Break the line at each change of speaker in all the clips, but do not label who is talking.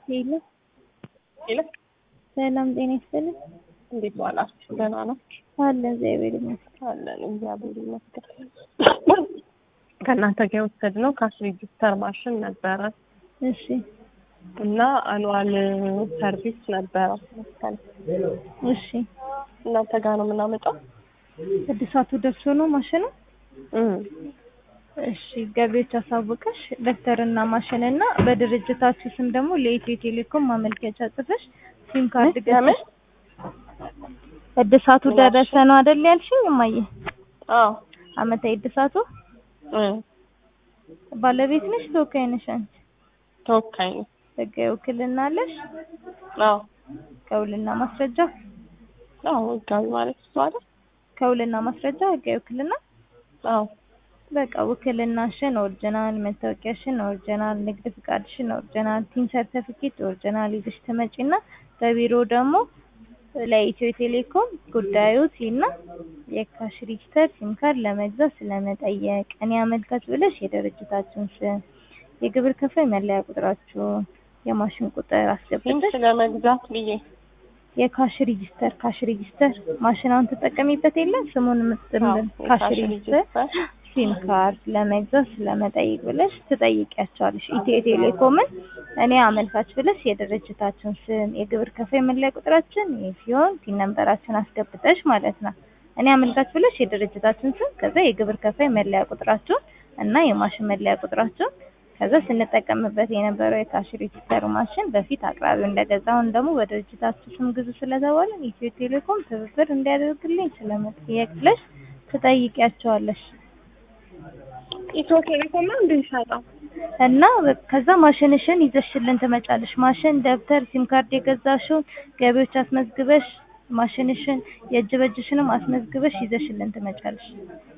ሄሎ
ሄሎ
ሰላም ጤና ይስጥልኝ።
እንዴት ዋላችሁ? ደህና ናችሁ?
አለ እግዚአብሔር ይመስገን።
አለን እግዚአብሔር ይመስገን። ከእናንተ ጋር የወሰድነው ካሽ ሬጂስተር ማሽን ነበረ
እሺ
እና አኑዋል ሰርቪስ ነበረ መሰለኝ።
እሺ
እናንተ ጋር ነው የምናመጣው?
እድሳቱ ደርሶ ነው ማሽኑ?
እም
እሺ ገቢዎች አሳውቀሽ ደብተርና ማሽንና በድርጅታችሁ ስም ደግሞ ለኢትዮ ቴሌኮም ማመልከቻ ጽፈሽ ሲም ካርድ
ለምን?
ገዝተሽ እድሳቱ ደረሰ ነው አይደል ያልሽኝ እማዬ?
አዎ
አመታዊ እድሳቱ
እም
ባለቤት ነሽ ተወካይ ነሽ አንቺ?
ተወካይ ነው።
ህጋዊ ውክልና አለሽ?
አዎ
ከውልና ማስረጃ
አዎ ህጋዊ ማለት እሱ አይደል?
ከውልና ማስረጃ ህጋዊ ውክልና
አዎ
በቃ ውክልናሽን ኦሪጂናል፣ መታወቂያሽን ኦሪጂናል፣ ንግድ ፍቃድሽን ኦሪጂናል፣ ቲን ሰርተፊኬት ኦሪጂናል ይዘሽ ትመጪና በቢሮ ደግሞ ለኢትዮ ቴሌኮም ጉዳዩ ሲና የካሽ ሬጂስተር ሲም ካርድ ለመግዛት ስለመጠየቅ እኔ አመልካች ብለሽ የድርጅታችሁን ስም፣ የግብር ከፋይ መለያ ቁጥራችሁን፣ የማሽን ቁጥር
ሲም
አስገብተሽ
ስለመግዛት ብዬ
የካሽ ሬጂስተር ካሽ ሬጂስተር ማሽናውን ትጠቀሚበት የለም ስሙን
አዎ
የምትጥምር ካሽ
የካሽ
ሬጂስተር
ሬጂስተር
ሲም ካርድ ለመግዛት ስለመጠይቅ ብለሽ ትጠይቂያቸዋለሽ። ኢትዮ ቴሌኮምን እኔ አመልካች ብለሽ የድርጅታችን ስም፣ የግብር ከፋይ መለያ ቁጥራችን ይህ ሲሆን ቲን ነንበራችን አስገብተሽ ማለት ነው። እኔ አመልካች ብለሽ የድርጅታችን ስም፣ ከዛ የግብር ከፋይ መለያ ቁጥራችሁን እና የማሽን መለያ ቁጥራችሁን ከዛ ስንጠቀምበት የነበረው የካሽ ሬጂስተር ማሽን በፊት አቅራቢው እንደገዛ አሁን ደግሞ በድርጅታችሁ ስም ግዙ ስለተባለን ኢትዮ ቴሌኮም ትብብር እንዲያደርግልኝ ስለመጠየቅ ብለሽ ትጠይቂያቸዋለሽ።
ኢትዮ ቴሌኮም ነው እንደሚሸጠው
እና በ- ከዛ ማሽንሽን ይዘሽልን ትመጫለሽ። ማሽን፣ ደብተር፣ ሲም ካርድ የገዛሽውን ገቢዎች አስመዝግበሽ ማሽንሽን የእጅ በእጅሽንም አስመዝግበሽ ይዘሽልን ትመጫለሽ።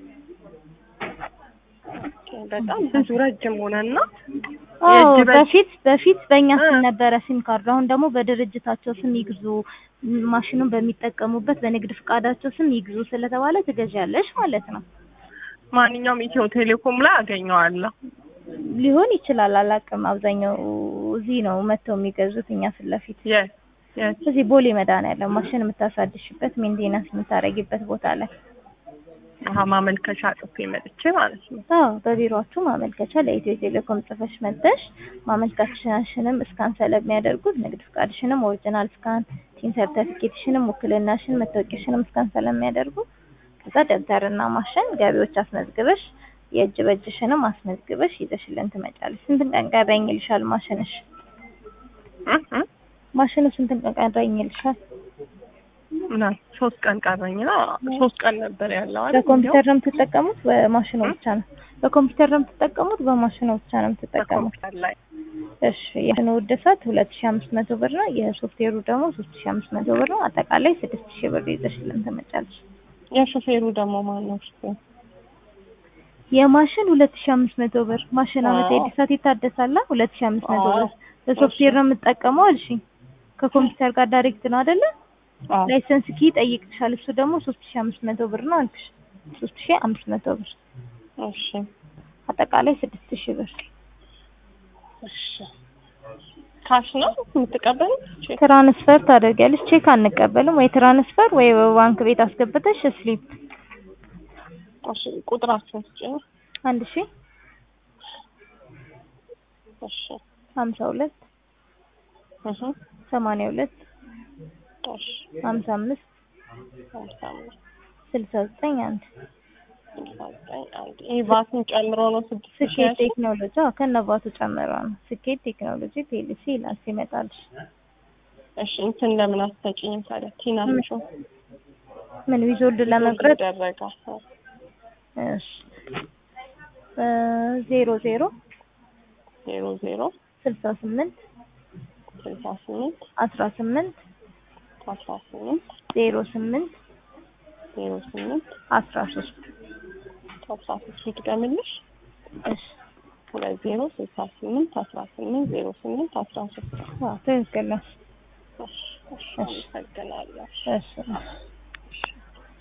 በጣም ብዙ ረጅም ሆነና
አዎ
የእጅ በእጅ-
በፊት በፊት በእኛ ስም
እ።
ነበረ ሲም ካርዱ። አሁን ደግሞ በድርጅታቸው ስም ይግዙ፣ ም- ማሽኑን በሚጠቀሙበት በንግድ ፍቃዳቸው ስም ይግዙ ስለተባለ ትገዣለሽ ማለት ነው።
ማንኛውም ኢትዮ ቴሌኮም ላይ አገኘዋለሁ።
ሊሆን ይችላል አላውቅም። አብዛኛው እዚህ ነው መጥተው የሚገዙት እኛ ፊት ለፊት
የት የት
እዚህ ቦሌ መድኃኒዓለም ማሽን የምታሳድሽበት ሜንቴናንስ የምታረጊበት ቦታ ላይ
አሀ ማመልከቻ ጽፌ መጥቼ ማለት ነው።
አዎ በቢሮአችሁ ማመልከቻ ለኢትዮ ቴሌኮም ጽፈሽ መጥተሽ ማመልከቻሽንም እስካን ስለሚያደርጉት ንግድ ፍቃድሽንም ኦሪጂናል ስካን፣ ቲን ሰርተፊኬትሽንም፣ ውክልናሽን፣ መታወቂያሽንም እስካን ስለሚያደርጉ ከዛ ደብተርና ማሽን ገቢዎች አስመዝግበሽ የእጅ በእጅሽንም አስመዝግበሽ ይዘሽልን ትመጫለሽ። ስንት ቀን ቀረኝ ይልሻል ማሽንሽ?
እ እ
ማሽኑ ስንት ቀን ቀረኝ ይልሻል?
እና ሶስት ቀን ቀረኝ ነው። ሶስት ቀን ነበር ያለው አይደል?
በኮምፒውተር ነው የምትጠቀሙት? በማሽኑ ብቻ ነው? በኮምፒውተር ነው የምትጠቀሙት? በማሽኑ ብቻ ነው የምትጠቀሙት?
በኮምፒውተር ላይ
እሺ የማሽኑ ውድሰት ሁለት ሺ አምስት መቶ ብር ነው። የሶፍትዌሩ ደግሞ ሶስት ሺ አምስት መቶ ብር ነው። አጠቃላይ ስድስት ሺ ብር ይዘሽልን ትመጫለሽ።
የሾፌሩ ደግሞ ማን ነው? እሱ
የማሽን ሁለት ሺ አምስት መቶ ብር ማሽን አመት
አዎ።
ኤዲሳት ይታደሳላ። ሁለት ሺ አምስት መቶ
አዎ።
ብር በሶፍትዌር ነው የምትጠቀመው አልሽኝ። ከኮምፒውተር ጋር ዳይሬክት ነው አይደለ?
አዎ
ላይሰንስ ኪ ይጠይቅሻል። እሱ ደግሞ ሶስት ሺ አምስት መቶ ብር ነው አልኩሽ። ሶስት ሺ አምስት መቶ ብር
እሺ
አጠቃላይ ስድስት ሺ ብር።
እሺ ካሽ ነው የምትቀበሉት? ቼክ
ትራንስፈር ታደርጊያለሽ። ቼክ አንቀበልም። ወይ ትራንስፈር ወይ በባንክ ቤት አስገብተሽ ስሊፕ
እሺ ቁጥራችሁን ስጭኝ።
አንድ ሺ
እሺ
ሀምሳ ሁለት
እህ
ሰማንያ ሁለት
እሺ
ሀምሳ አምስት
ሃምሳ አምስት
ስልሳ ዘጠኝ አንድ
ስልሳ ዘጠኝ አንድ ይህ ቫትን ጨምሮ ነው ስድስት ሺህ
ስኬት
ያልሽኝ?
ቴክኖሎጂ አዎ ከነባቱ ጨምሮ ነው። ስኬት ቴክኖሎጂ ፒኤልሲ ይላል ሲመጣልሽ።
እሺ እንትን ለምን አትሰጪኝም ታዲያ? ቲናችሁ
ምን ዊዞልድ ለመቁረጥ
ይደረጋል።
እሺ እ ዜሮ ዜሮ
ዜሮ ዜሮ
ስልሳ ስምንት
ስልሳ ስምንት
አስራ ስምንት
አስራ ስምንት
ዜሮ ስምንት
ዜሮ ስምንት
አስራ ሶስት
አስራ ሶስት ልድገምልሽ።
እሺ
ሁለት ዜሮ ስልሳ ስምንት አስራ ስምንት ዜሮ ስምንት አስራ ሶስት
አዎ ትክክል ነሽ።
እሺ እሺ አመሰግናለሁ።
እሺ